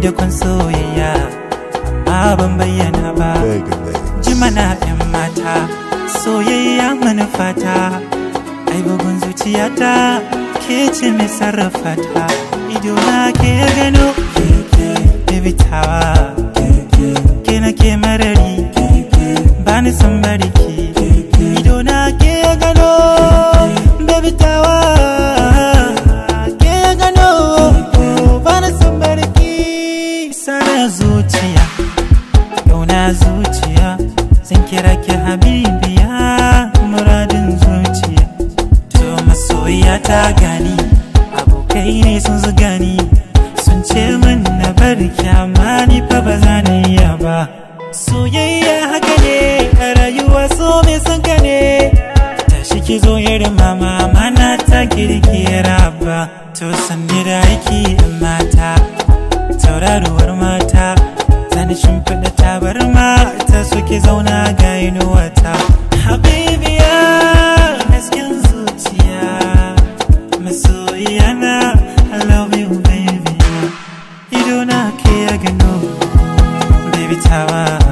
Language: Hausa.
da kun soyayya a ban bayyana ba jimana yan mata soyayya manufata ai bugun zuciyata ke ce mai sarrafa ta ido na ke gano baby tawa ke na ke marari ba ni san bariki ido na ke gano baby tawa ke gano ba ni san bariki sana zuciya Yauna zuciya zan kira ki habibiya muradin zuciya to masoyiya ta gani abokai ne sun zuga ni sun ce min na bar kyama ni fa ba za na iya ba soyayya haka ne a rayuwa so mai son ka ne tashi ki zo irin mama mana ta kirkira ba to sanni da aiki yan mata tauraruwar mata zani shimfiɗa tabarma ta suke zauna ga inuwata habibiya hasken zuciya masoyiya na I love you baby ido na ke ya gano baby tawa